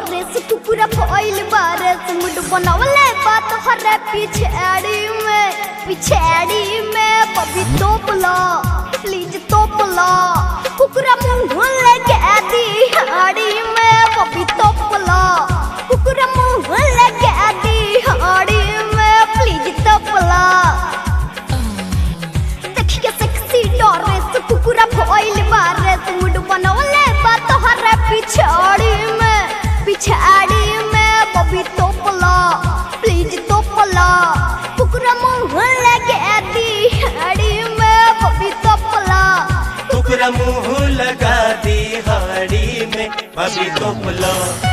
डोरेस कुकुरा फॉइल बारस मुड बनवले बात हरे पिछाड़ी में पिछाड़ी में बबी तोपला प्लीज तोपला कुकुरा मुंह लगे दी हाड़ी में बबी तोपला कुकुरा मुंह लगे दी हाड़ी में प्लीज तोपला देखिए सेक्सी डोरेस कुकुरा फॉइल बारस मुड बनवले बात हरे पिछाड़ी में पिछाड़ी में बबी तोपला प्लीज तोपला कुकुरा मुंह लगे दी हाड़ी में बबी तोपला कुकरा मुंह लगा दी हाड़ी में अभी तो पुला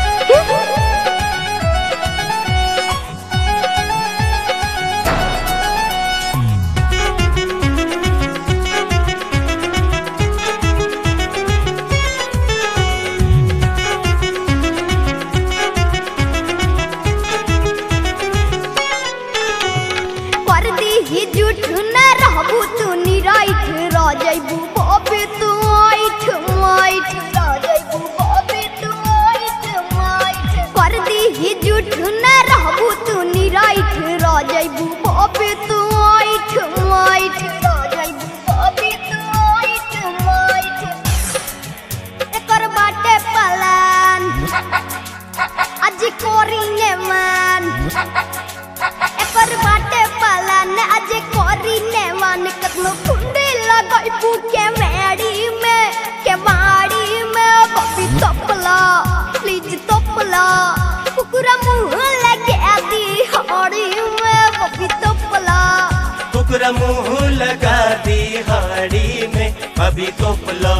कर दी ही झूठ न रहबू तू निराइठ रह जइबू बबे तू आइठ माइठ रह जइबू बबे तू आइठ माइठ कर दी ही झूठ न रहबू तू निराइठ रह जइबू बबे तू आइठ माइठ रह जइबू बबे तू आइठ माइठ एकर बाटे पलान आज कोरिए मान एकर बाटे पालन आज कोरी ने मान कतनो कुंडी लगाई के मेड़ी में के माड़ी में बबी तपला प्लीज तपला कुकुरा मुंह लगे दी हाड़ी में बबी तपला कुकरा मुंह लगा दी हाड़ी में अभी तो पुला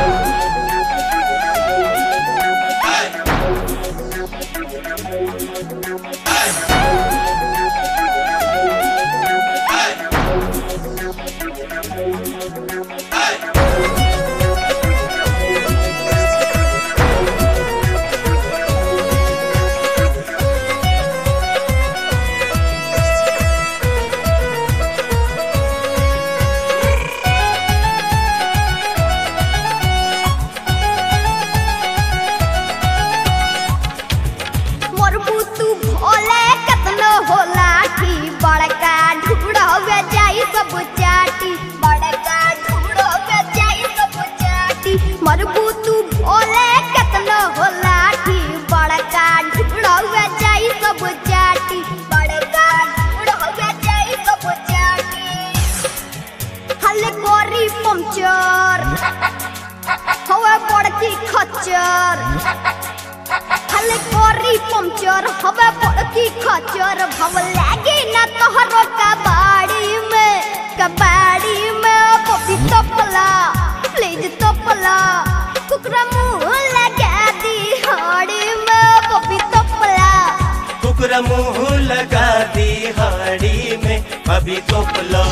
मरबू तू भोले कतनो होला की बड़का ढूढ़वे जाई सब चाटी बड़का ढूढ़वे जाई सब चाटी मरबू तू भोले कतनो होला की बड़का ढूढ़वे जाई सब चाटी बड़का ढूढ़वे जाई सब चाटी हले कोरी पंचर हवा बड़की खच्चर हले कोरी पंचर हवा पड़की खचर भव लागे ना तोहरो कबाड़ी में कबाड़ी में पपी तपला प्लीज तपला कुकरा मुंह लगा दी हाड़ी में पपी तपला कुकरा मुंह लगा दी हाड़ी में अभी तो पुला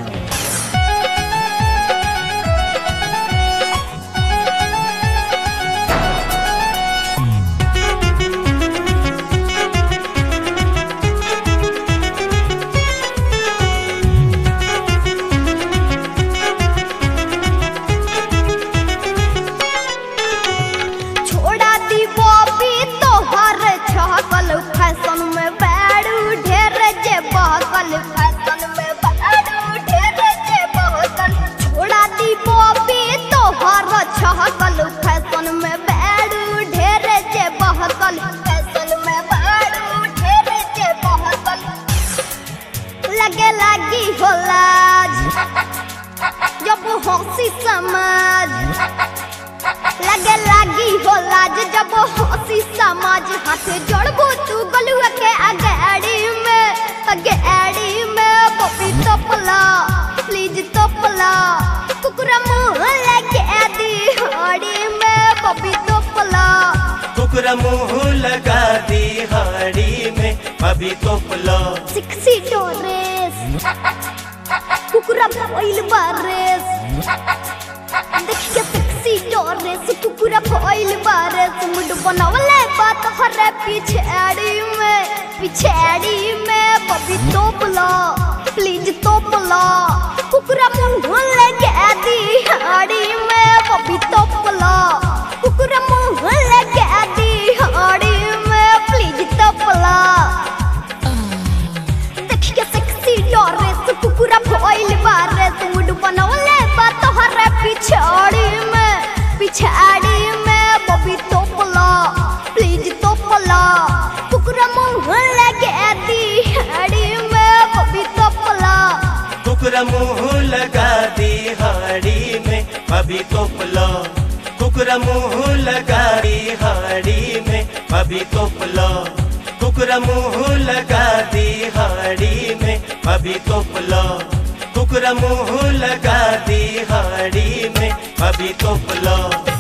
छोड़ा दी बॉबी तोहर छहकल फैशन में बैडू ढेर जे बहकल फैशन में बैडू ढेर जे बहकल छोड़ा दी बॉबी तोहर छहकल फैशन में बैडू ढेर जे बहकल फैशन में बैडू ढेर जे बहकल लगे लागी हो लाज जब हंसी समाज लगे लागी हो लाज जब हंसी समाज हाथ जोड़बू तू गलुआ के अगाड़ी में अगाड़ी में पपी तपला प्लीज तपला कुकुरा मुंह लगे दी हाड़ी में पपी तपला कुकरा मुंह लगा दी हाड़ी में अभी तो पुला सिक्सी डोरेस कुकुरा फॉइल बारेस देखिए सेक्सी डोरेस कुकुरा फॉइल बारेस मुड बनवले बात हरे पिछाड़ी में पिछाड़ी में बबी तोपला प्लीज तोपला कुकुरा मुंह लगे दी हाड़ी में बबी तोपला कुकुरा मुंह लगे दी हाड़ी तपला कुकुरा मुंह लगे दिहाड़ी में बबी तपला कुकरा मुंह लगा दिहाड़ी में अभी तोपला कुकरा मुंह लगा दिहाड़ी में अभी तोपला कुकरा मुंह लगा दिहाड़ी में अभी तोपला कुकरा मुंह लगा दिहाड़ी में अभी तोपला